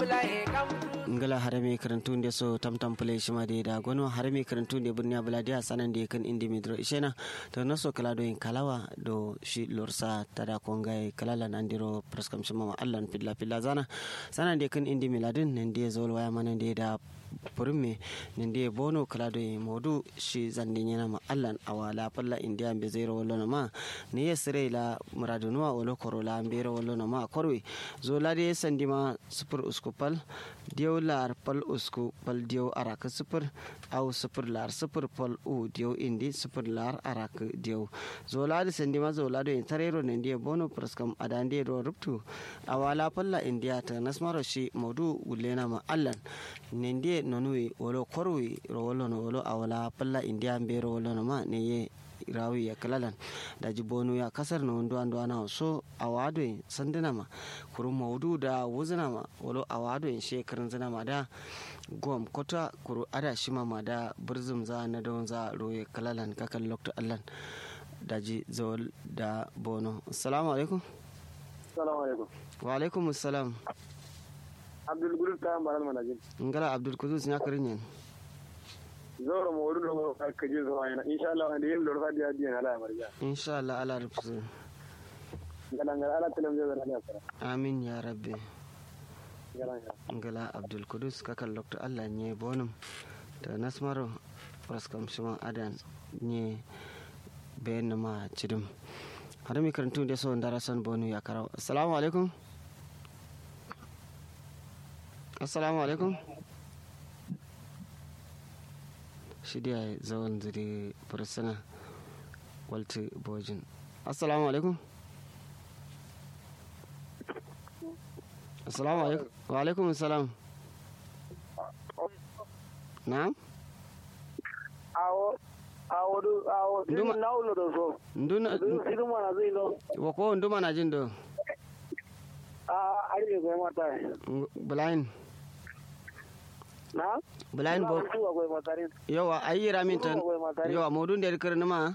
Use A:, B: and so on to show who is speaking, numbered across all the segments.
A: ngala harame karantu nde so tamtam pule shima de da gono harame karantu nde burni abula dia sanan de kan indi midro ishena to naso kala do en kalawa do shi lorsa tada kongai kalala nandiro praskam shima ma allan pilla pilla zana sanan de kan indi miladin nan de zol waya manan de da purme nan de bono kala do en modu shi zande nyana ma allan awala palla india be zero wala ma ne yesre la muradunwa wala korola mbero wala ma korwe zola de sandima super uskupal diyo lar pal usku pal diyo arak super au super lar super pal u diyo indi super lar arak diyo zola de sandima zola de tarero ne diyo bono praskam adande ro ruptu awala palla india ta nasmaro shi modu gulena ma allan ne ndiye nonui wolo korwi ro wolo no wolo awala palla india mbero wolo no ma ne ye rawi ya kalalan daji bonu ya kasar na wando ando ana so awado sandina ma kuru maudu da wuzina ma walo awado in shekarun zina ma da gom kota kuru ada shima ma da burzum za na don za roye kalalan kakan lokta allan daji zawal da bono assalamu alaikum
B: assalamu alaikum
A: wa alaikum assalam
B: abdul gudus ta maral manajin
A: ngala abdul kudus nya karin yan
B: zoro mo wurin mo ka ji zo ayna insha Allah ande yin lorfa dia dia ala marja
A: insha Allah ala rubsu
B: ngala ngala ala telam je na sara
A: amin ya rabbi
B: ngala ngala
A: ngala abdul kudus kakan lokta Allah nye bonum da nasmaro raskam shima adan nye bayan ma cidum har mi karantu da so ndara son bonu ya karaw assalamu alaikum assalamu alaikum shidiya zawon zuri fursuna walti bojin assalamu alaikum assalamu alaikum wa alaikum assalam na'am
B: awo awo du awo
A: Nduma-
B: dum nawlo do so
A: nduna
B: sidu mana zai no
A: wa ko nduma na jin do
B: a ari ko mata
A: blind
B: na
A: blind bo
B: ko ko mata rin
A: yawa ayi ramin tan
B: Nduma ko mata rin
A: yawa modun da kirni ma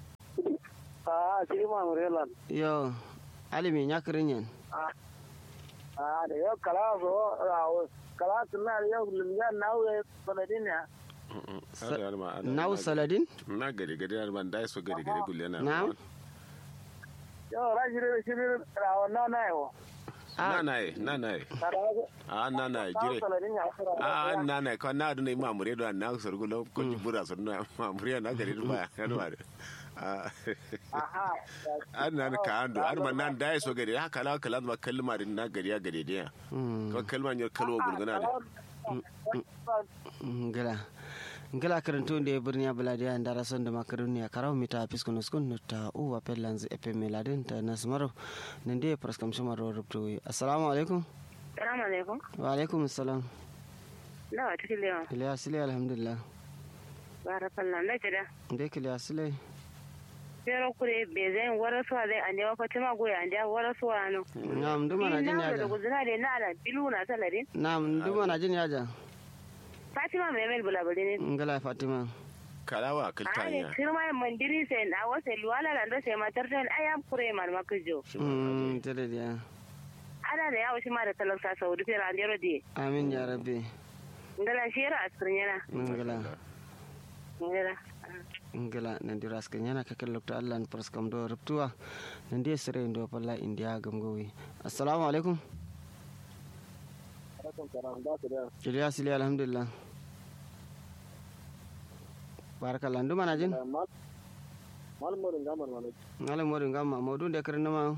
B: a siri ma murelan
A: yo alimi nya kirin yan
B: a a da yo kala so awo kala tunna yo lumya nawe sanadin ya
A: naw saladin
C: na gari gari na ban dai so gari gari gulle na
A: Na'am.
B: yo rajire shiri rawo na na yo
C: na na e na na e
B: kada
C: a na na e jire
B: sanadin ya
C: a na na ko na dun ma mure do na so gulo ko jibura so na ma mure na gari ba ya do are a
B: aha
C: an nan ka ando an man nan dai so gari haka la kala ma kalma din na gari ya gari dia ko kalma ne kalwa gurguna da
A: ngala ngala karanto nde birniya baladiya ndara sonde makaroni ya karaw mita piskono skun ta uwa pellanz epe meladin ta nasmaro nende praskam shumaro rubto assalamu alaikum
D: Salamu alaikum.
A: wa alaikum assalam
D: Nawa cikin lewan.
A: kiliya sile alhamdulillah
D: Barakallah na jira.
A: nde kiliya sile
D: Pero kure be zai wara suwa zai anje wa fatima goya anje wara suwa no.
A: nam nduma na jin
D: da
A: yaja
D: guzuna da na ala bilu na salarin.
A: nam nduma na jin yaja
D: Fatima mai mel bulabuli ne.
A: ngala fatima
C: kalawa
D: Ani
C: kaltanya
D: kirma mandiri sai na wasa luwala da ndo sai matar ta ayam kure mar makijo.
A: mm tede dia
D: Ana da yawo shi ma da talauta saudi fera anje rodi.
A: amin ya rabbi
D: Ngala shira asirin yana.
A: ngala
D: Ngala.
A: ngala nandi raska nyana kakel lokta allah praskam do rubtuwa nandi sere ndo palla india gamgowi assalamu alaikum kiliya sile alhamdulillah barakallah nduma na jin
B: malmorin gamar mana
A: ngala modin gamma modun de kirna ma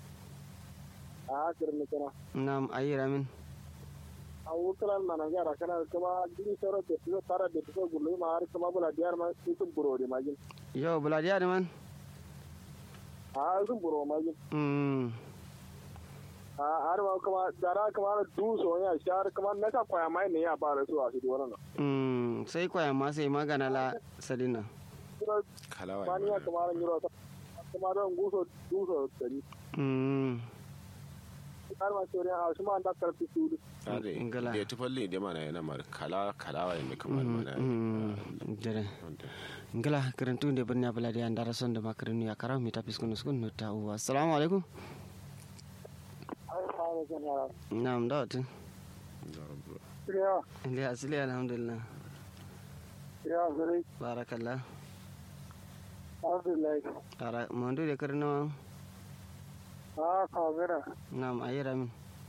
B: a kirin ne kana
A: nam ayi ramin
B: a wukalan mana gara kana kuma jini soro te tiyo tara de tiyo gulu ma har kuma bula diyar ma sun buro de majin
A: yo buladiya de man
B: a sun buro majin
A: mm
B: a har ma kuma dara kuma du so ya shar kuma na ka kwaya mai ne ya fara su a shi wannan
A: mm sai kwaya ma sai magana la sadina
B: kuma
C: kalawa
B: bani ya kuma ran yiro kuma don guso duso dari
A: mm
B: har ma sore a shi ma da karfi su
C: ade
A: Ngala.
C: da tufalli da mana yana mar kala kalawa ne kamar mana
A: mm jere ngala karantu nde birni buladiya ndara sonde makarinu ya karaw mi tapis kunu skun no ta uwa assalamu alaikum
B: ai fa ne kana
A: nam dawti
B: ya
A: Iliya asili alhamdulillah
B: ya zare
A: barakallah
B: alhamdulillah
A: ara mondu de karno
B: a ka mera
A: nam ayira min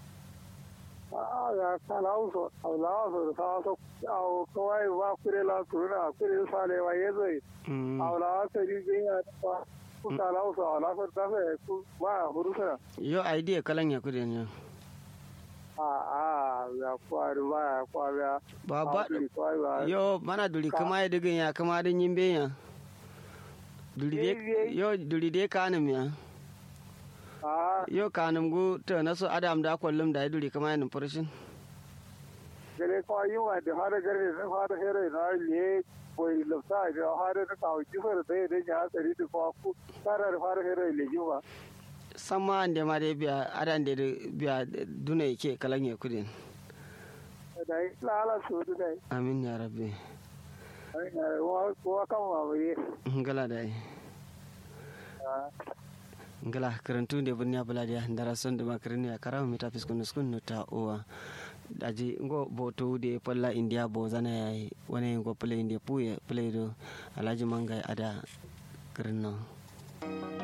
B: a ya kala uso ala so sa so au kawai wa kure la turuna kure sale wa yezo
A: Mm.
B: awla tari gina pa ku kala uso ala so da fe ku wa hurusa
A: yo idea kalan ya kudin yo
B: a a ya kwari ba ya kwari ya
A: ba ba
B: kwari ba
A: yo mana duri kama ya digin ya kama da yimbe ya duri de yo duri de kanum ya
B: a
A: yo kanum gu to na so adam da kullum da ya duri kama ya numfarshin
B: gare kwa yi wa da har gare da har here na le boy lafta da har da ka ji fara da da ya tsari da kwa ku tara da har here le ji wa
A: sama ande ma de biya adan de biya duna yake kalan ya kudin
B: da yi lala su da dai
A: amin ya rabbi
B: ai na wa wa kan wa bai
A: ngala dai ngala karantu de bunya buladia ndara son de makarni ya karamu mita fiskun skun ta uwa daji ngo boto de palla india bo zana yayi wani ngo play india puye play do alaji manga ada karno